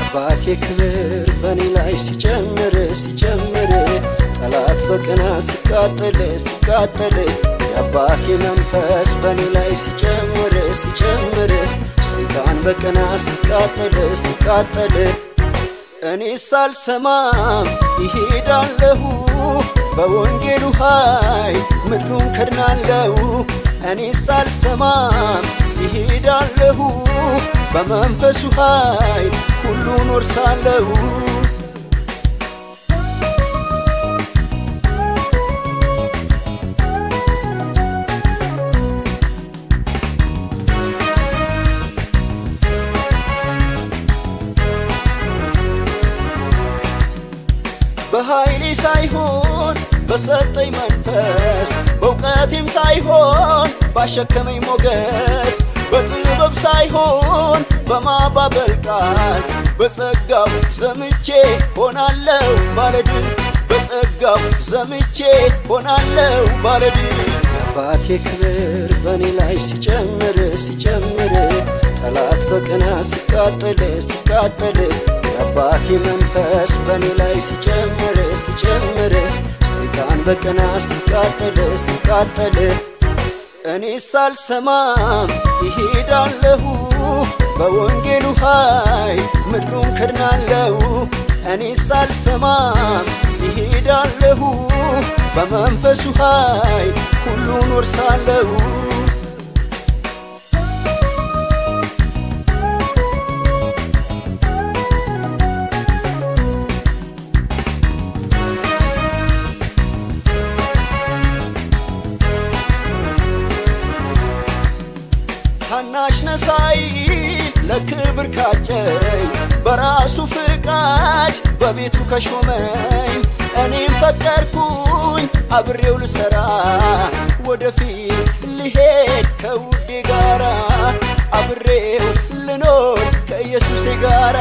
የአባቴ ክብር በእኔ ላይ ሲጨምር ሲጨምር ጠላት በቅና ሲቃጠል ሲቃጠል የአባቴ መንፈስ በእኔ ላይ ሲጨምር ሲጨምር ሰይጣን በቅና ሲቃጠል ሲቃጠል እኔ ሳልሰማም ይሄዳለሁ በወንጌሉ ኃይል ምድሩን ከድናለሁ እኔ ሳልሰማም ይሄዳለሁ በመንፈሱ ኃይል ሁሉን ወርሳለሁ በኃይሌ ሳይሆን በሰጠኝ መንፈስ በእውቀቴም ሳይሆን ባሸከመኝ ሞገስ በጥበብ ሳይሆን በማባበል ቃል በጸጋው ዘምቼ ሆናለሁ ባለድል በጸጋው ዘምቼ ሆናለሁ ባለድል የአባቴ ክብር በእኔ ላይ ሲጨምር ሲጨምር ጠላት በቅና ሲቃጠል ሲቃጠል የአባቴ መንፈስ በእኔ ላይ ሲጨምር ሲጨምር ሰይጣን በቅና ሲቃጠል ሲቃጠል እኔ ሳልሰማም ይሄዳለሁ በወንጌሉ ኃይል ምድሩን ከድናለሁ እኔ ሳልሰማም ይሄዳለሁ በመንፈሱ ኃይል ሁሉን ወርሳለሁ ታናሽ ነሳይ ለክብር ካጨኝ በራሱ ፍቃድ በቤቱ ከሾመኝ እኔም ፈቀድኩኝ አብሬው ልሰራ ወደፊት ልሄድ ከውዴ ጋራ አብሬው ልኖር ከኢየሱሴ ጋራ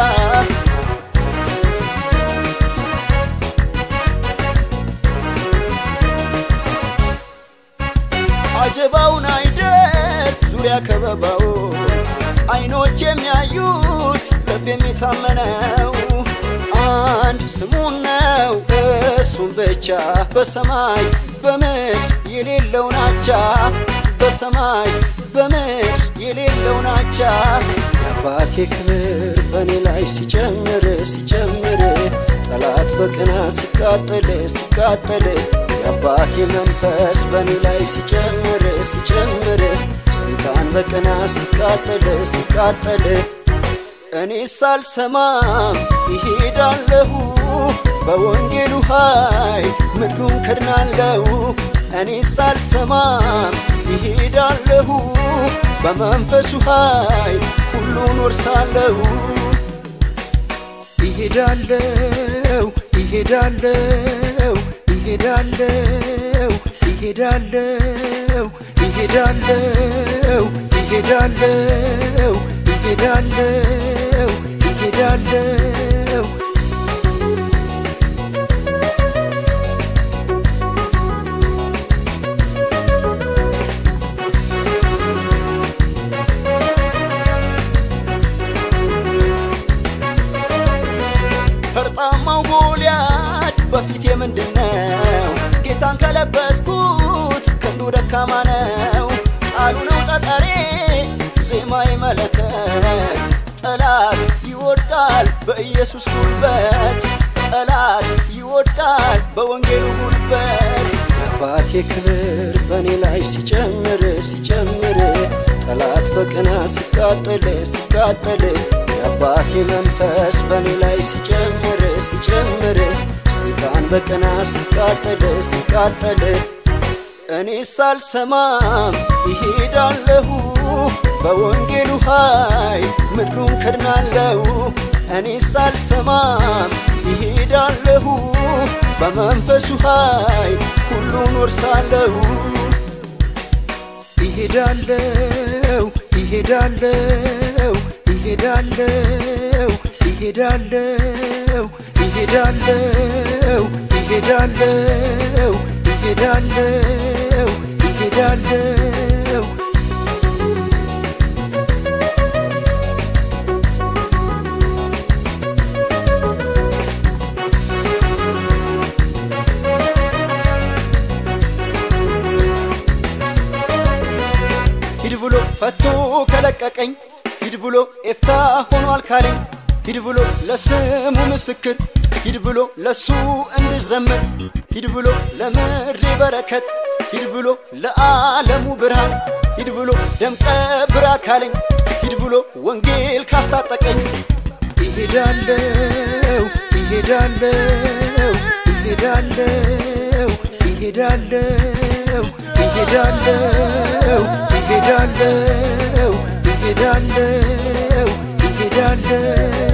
አጀባውን አይደል ዙሪያ ከበባው አይኖች የሚያዩት ልብ የሚታመነው አንድ ስሙን ነው እሱም ብቻ በሰማይ በምድር የሌለው ናቻ በሰማይ በምድር የሌለው ናቻ የአባቴ ክብር በእኔ ላይ ሲጨምር ሲጨምር ጠላት በቅና ሲቃጠል ሲቃጠል የአባቴ መንፈስ በእኔ ላይ ሲጨምር ሲጨምር ሰይጣን በቅና ሲቃጠል ሲቃጠል እኔ ሳልሰማም ይሄዳለሁ በወንጌሉ ኃይል ምድሩን ከድናለሁ እኔ ሳልሰማም ይሄዳለሁ በመንፈሱ ኃይል ሁሉን ወርሳለሁ ይሄዳለሁ ይሄዳለሁ ይሄዳለሁ ይሄዳለሁ ይሄዳለሁ ይሄዳለሁ ይሄዳለሁ ይሄዳለሁ ፈርጣማው ጎልያድ በፊቴ ምንድነው? ጌታን ከለበስኩት ክንዱ ደካማ ነው። ቃሉ ነው ጠጠሬ ዜማዬ መለከት ጠላት ይወድቃል በኢየሱስ ጉልበት ጠላት ይወድቃል በወንጌሉ ጉልበት የአባቴ ክብር በእኔ ላይ ሲጨምር ሲጨምር ጠላት በቅና ሲቃጠል ሲቃጠል የአባቴ መንፈስ በእኔ ላይ ሲጨምር ሲጨምር ሰይጣን በቅና ሲቃጠል ሲቃጠል እኔ ሳልሰማም ይሄዳለሁ በወንጌሉ ኃይል ምድሩን ከድናለሁ እኔ ሳልሰማም ይሄዳለሁ በመንፈሱ ኃይል ሁሉን ወርሳለሁ ይሄዳለሁ ይሄዳለሁ ይሄዳለሁ ይሄዳለሁ ይሄዳለሁ ይሄዳለሁ ይሄዳለሁ ይሄዳለሁ ሂድ ብሎ ለስሙ ምስክር ሂድ ብሎ ለሱ እንድዘምር ሂድ ብሎ ለምድሬ በረከት ሂድ ብሎ ለዓለሙ ብርሃን ሂድ ብሎ ደምቀ ብራ ካለኝ ሂድ ብሎ ወንጌል ካስታጠቀኝ ይሄዳለው ይሄዳለው ይሄዳለው ይሄዳለው ይሄዳለው ይሄዳለው ይሄዳለው ይሄዳለው